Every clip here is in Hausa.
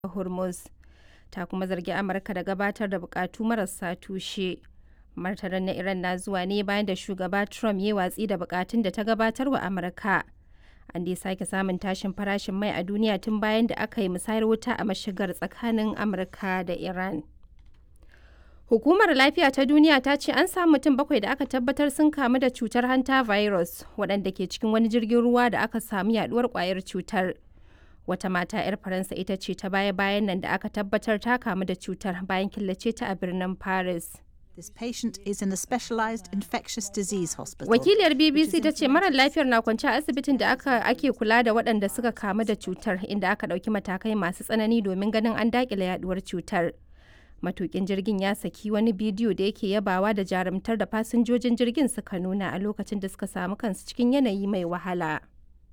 Hormuz. Ta kuma zargi Amurka da gabatar da bukatu marasa tushe. Martanin na Iran na zuwa ne bayan da shugaba Trump ya watsi da bukatun da ta gabatar wa Amurka. An dai sake samun tashin farashin mai a duniya tun bayan da aka yi musayar wuta a mashigar tsakanin Amurka da Iran. Hukumar Lafiya ta Duniya ta ce an samu mutum bakwai da aka tabbatar sun kamu da cutar hanta virus waɗanda ke cikin wani jirgin ruwa da aka samu yaduwar kwayar cutar. Wata mata 'yar Faransa ita ce ta baya-bayan nan da aka tabbatar ta kamu da cutar bayan killace ta a birnin Paris. This patient is in a specialized infectious disease hospital. Wakiliyar BBC ta ce marar lafiyar na kwance a asibitin da aka ake kula da waɗanda suka kamu da cutar inda aka ɗauki matakai masu tsanani domin ganin an daƙile yaduwar cutar. Matukin jirgin ya saki wani bidiyo da yake yabawa da jarumtar da fasinjojin jirgin suka nuna a lokacin da suka samu kansu cikin yanayi mai wahala.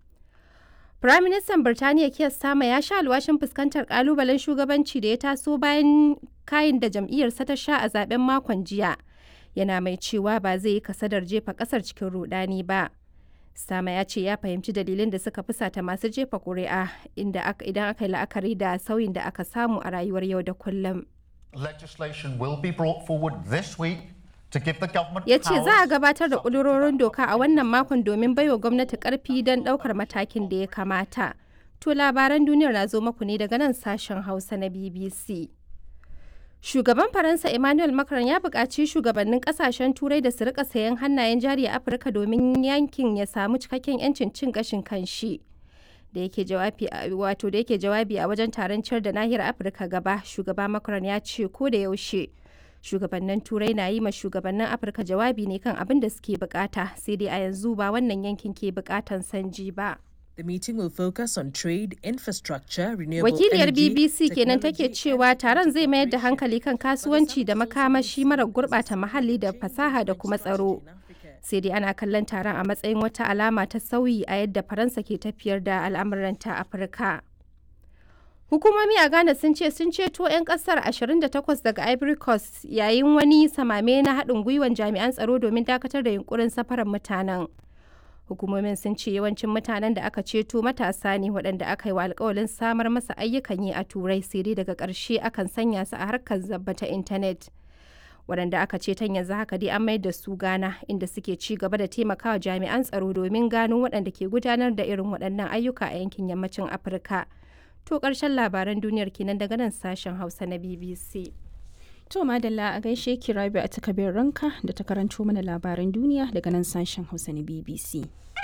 Firaministan Birtaniya Keir Starmer ya sha alwashin fuskantar kalubalen shugabanci da ya taso bayan kayin da jam'iyyarsa ta sha a zaben makon jiya. Yana mai cewa ba zai yi kasadar jefa kasar cikin rudani ba. Starmer ya ce ya fahimci dalilin da suka fusata masu jefa ƙuri'a inda idan aka yi la'akari da sauyin da aka samu a rayuwar yau da kullum. Legislation will be brought forward this week to give the government ya ce za a powers gabatar da ƙudurorin doka a wannan makon domin baiwa gwamnati ƙarfi don ɗaukar matakin da ya kamata. To labaran duniyar na zo maku ne daga nan sashen Hausa na BBC. Shugaban Faransa Emmanuel Macron ya buƙaci shugabannin ƙasashen Turai da su rika sayan hannayen jari a Afirka domin yankin ya samu cikakken 'yancin cin gashin kanshi. Da yake jawabi a wato da yake jawabi a wajen taron ciyar da nahiyar Afirka gaba, shugaba Macron ya ce ko da yaushe shugabannin turai na yi ma shugabannin afirka jawabi ne kan abin da suke bukata sai dai a yanzu ba wannan yankin ke bukatan sanji ba The meeting will focus on trade, infrastructure, renewable wakiliyar energy, bbc kenan take technology, cewa taron zai mayar da hankali kan kasuwanci da makamashi mara gurbata muhalli da fasaha da kuma tsaro sai dai ana kallon taron a matsayin wata alama ta sauyi a yadda faransa ke tafiyar da al'amuranta afirka Hukumomi a Ghana sun ce sun ceto 'yan kasar 28 daga Ivory Coast yayin wani samame na haɗin gwiwan jami'an tsaro domin dakatar da yunkurin safarar mutanen. Hukumomin sun ce yawancin mutanen da aka ceto matasa ne waɗanda aka yi wa alkawalin samar masa ayyukan yi a Turai sai dai daga ƙarshe akan sanya su a harkar zabba ta intanet. Waɗanda aka ceton yanzu haka dai an mayar da su Ghana inda suke ci gaba da taimakawa jami'an tsaro domin gano waɗanda ke gudanar da irin waɗannan ayyuka a yankin yammacin Afirka. To ƙarshen labaran duniyar kenan daga nan sashen Hausa na BBC. To madalla a gaishe ki Rabi a takabin ranka da ta karanto mana labaran duniya daga nan sashen Hausa na BBC.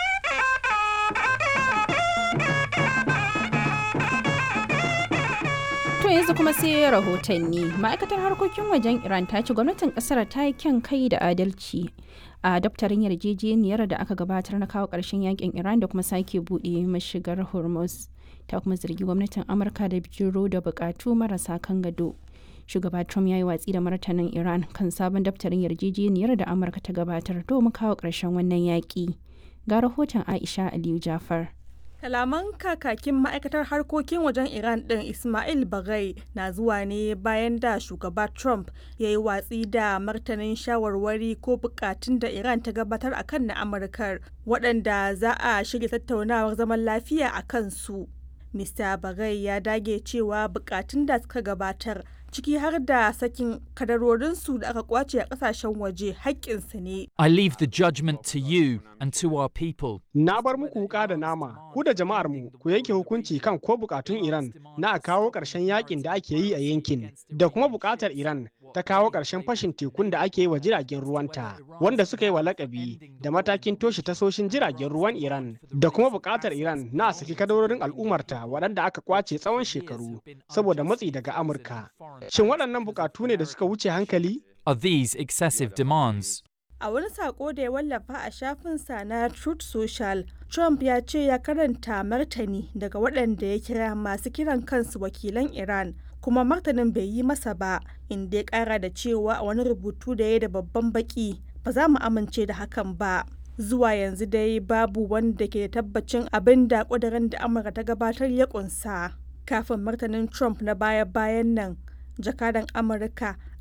To yanzu kuma sai rahotanni. Ma'aikatar harkokin wajen Iran ta ce gwamnatin kasar ta yi kyan kai da adalci a daftarin yarjejeniyar da aka gabatar na kawo ƙarshen yakin Iran da kuma sake buɗe mashigar Hormuz. Ta kuma zargi gwamnatin Amurka da bijiro da buƙatu marasa kan gado. Shugaba Trump ya yi watsi da martanin Iran kan sabon daftarin yarjejeniyar da Amurka ta gabatar domin kawo ƙarshen wannan yaƙi. Ga rahoton Aisha Aliyu Jafar. Kalaman kakakin ma'aikatar harkokin wajen Iran ɗin Ismail Bagai na zuwa ne bayan da shugaba Trump ya yi watsi da martanin shawarwari ko bukatun da Iran ta gabatar a kan na Amurkar waɗanda za a shirya tattaunawar zaman lafiya a kansu. Mr. Bagai ya dage cewa bukatun da suka gabatar ciki har da sakin kadarorinsu da aka kwace a kasashen waje haƙƙinsu ne. I leave the judgment to you and to our people. Na bar muku wuka da nama, ku da jama'ar mu ku yanke hukunci kan ko bukatun Iran na a kawo ƙarshen yakin da ake yi a yankin, da kuma bukatar Iran ta kawo ƙarshen fashin tekun da ake yi wa jiragen ruwanta, wanda suka yi wa lakabi da matakin toshe tasoshin jiragen ruwan Iran, da kuma bukatar Iran na a saki kadarorin al'ummarta waɗanda aka kwace tsawon shekaru saboda matsi daga Amurka. Shin waɗannan bukatu ne da suka wuce hankali? Are these excessive demands? A wani sako da ya wallafa a shafinsa na Truth Social, Trump ya ce ya karanta martani daga waɗanda ya kira masu kiran kansu wakilan Iran, kuma martanin bai yi masa ba, inda ya ƙara da cewa a wani rubutu da ya da babban baki, ba za mu amince da hakan ba. Zuwa yanzu dai babu wanda ke da tabbacin abin da ƙudurin da Amurka ta gabatar ya ƙunsa. Kafin martanin Trump na baya-bayan nan, jakadan Amurka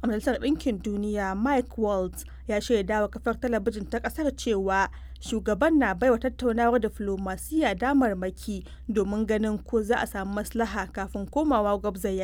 a Majalisar Ɗinkin Duniya Mike Waltz ya shaida wa kafar talabijin ta ƙasar cewa shugaban na baiwa tattaunawar diflomasiyya damarmaki domin ganin ko za a samu maslaha kafin komawa gwabza